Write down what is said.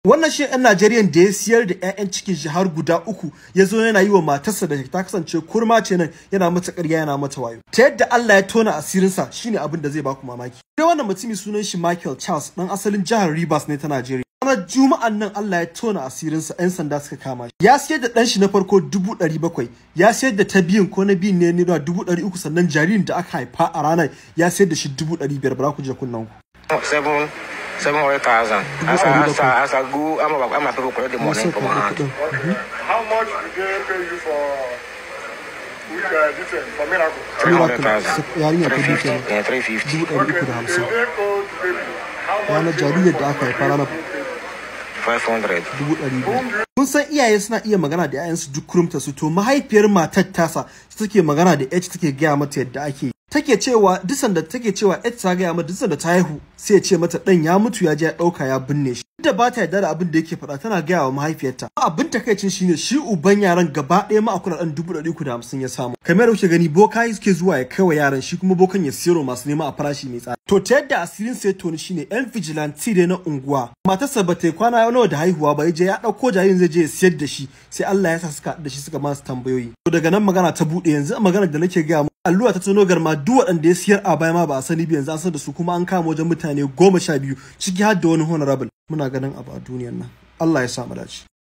wannan shi ɗan Najeriyan da ya siyar da 'ya'yan cikin shi har guda uku ya zo yana yi wa matarsa da ta kasance kurma ce nan yana mata ƙarya yana mata wayo ta yadda Allah ya tona asirinsa shine abin da zai baku mamaki sai wannan mutumi sunan shi Michael Charles ɗan asalin jihar Rivers ne ta Najeriya ranar juma'an nan Allah ya tona asirinsa 'yan sanda suka kama shi ya siyar da ɗan shi na farko dubu ɗari bakwai ya siyar da ta biyun ko na biyun ne naira dubu ɗari uku sannan jaririn da aka haifa a ranar ya siyar da shi dubu ɗari biyar ba za ku je kunnen ku. seven seven hundred thousand. As I as I as I go, I'm a, I'm a people collect the money from my hand. How much did they pay you for with uh, this thing, for miracle? Three hundred thousand. Yarinya ta Three biyu fifty. kenan. Yeah, three fifty. dubu ɗari uku da They hamsin owe the baby. How much ranar jaririyar da aka haifa ranar Five hundred. dubu ɗari biyu. Kun san iyaye suna iya magana da 'ya'yansu duk kurumta su to mahaifiyar matar tasa take magana da H take gaya mata yadda ake yi. Take cewa dusan da take cewa H ta gaya mata dusan da ta haihu sai ya ce mata ɗan ya mutu ya je ya ɗauka ya binne shi. Duk da ba ta yarda da abin da yake faɗa tana gaya wa mahaifiyarta. Abin takaicin shine shi uban yaran gaba ɗaya ma a kuɗaɗen dubu ɗari uku da hamsin ya samu. Kamar da kuke gani boka suke zuwa ya kai wa yaran shi kuma bokan ya siyarwa masu nema a farashi mai tsada. To ta yadda asirin sai toni shine yan vigilante dai na unguwa. Matarsa ba ta yi kwana nawa da haihuwa ba ya je ya ɗauko jaririn zai je ya siyar da shi sai Allah ya sa suka haɗu da shi suka masu tambayoyi. To daga nan magana ta buɗe yanzu magana da nake gaya muku allura ta tono garma duk waɗanda ya siyar a baya ma ba a sani ba yanzu an san da su kuma an kama wajen mutane goma sha biyu ciki har da wani honorable muna ganin abu a duniyan nan Allah ya sa mu dace.